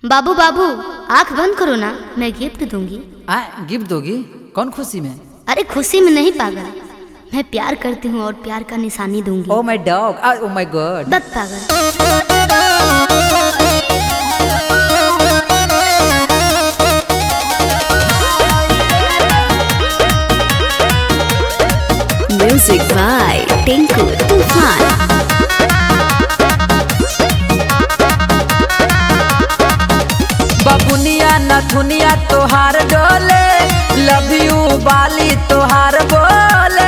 बाबू बाबू आंख बंद करो ना मैं गिफ्ट दूंगी आ गिफ्ट दोगी कौन खुशी में अरे खुशी में नहीं पागल मैं प्यार करती हूँ और प्यार का निशानी दूंगी oh my dog oh my God बस पागल Music by Tinku Tufan. बबुनिया नथुनिया तोहार डोले लव यू बाली तोहार बोले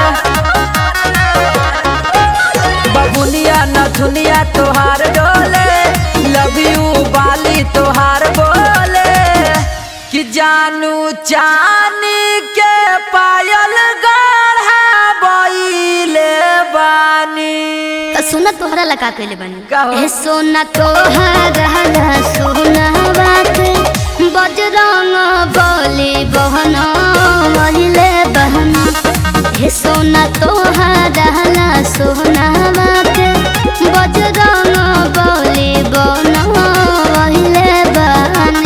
बबुनिया नथुनिया तोहार डोले लव यू बाली तोहार बोले कि जानू चानी के पायल गढ़ा बइले बानी तो सुना तोहरा लगा कैले बनी का हो? ए सोना तोहरा सोना बात बजरंग बोली बहन महिले बहन हे सोना तोहरा सोना बात बजरंग बोली बहन महिले बहन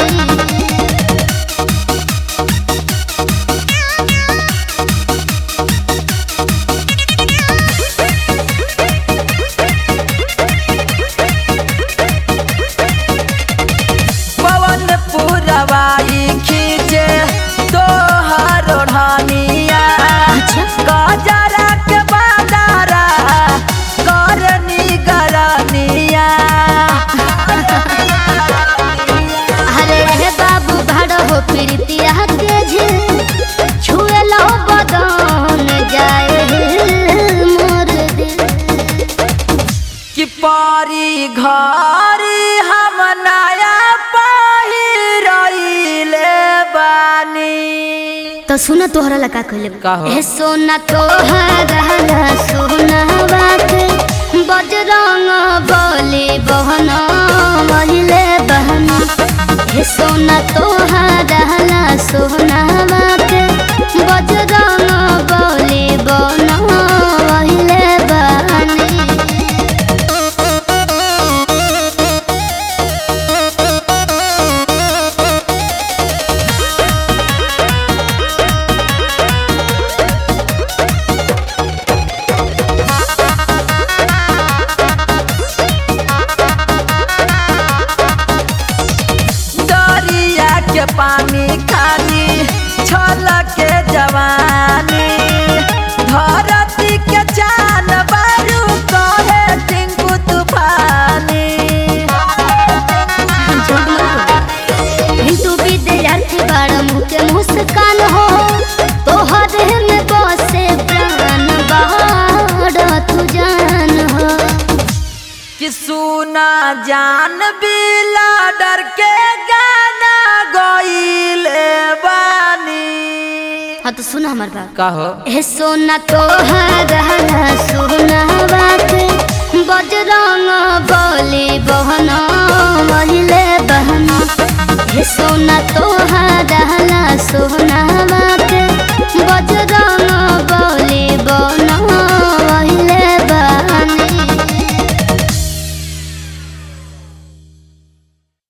पवन पुरवाई खींचे तोहर ओढ़निया गजरा के बाजारा करनी गरनिया अरे हे बाबू भाड़ो हो प्रीतिया के झे छुए लो बदन जाए मोर दिल कि पारी घरी हम नया पहिरइले बानी तो सुना तोहरा लगा कहले का हो? हे सोना तोहरा सोना बात बजरंग बोली बहन महिले बहन हे सोना तोहरा सोना बात बजरंग बोली बहन महिले बहन दरिया के पानी खानी छल के जवानी धरती के चान बारू कहे टिंकू तूफानी तू विद्यार्थी बड़ मुके मुस्कान हो तोहर में बसे प्राण बड़ तू जान हो कि सुना जान बिला डर के गाना गईले बानी हाँ तो सुना हमार बात कहो हे सोना तोहरा सोना बात बजरंग बोली बहन महिले बहन हे सोना तोहरा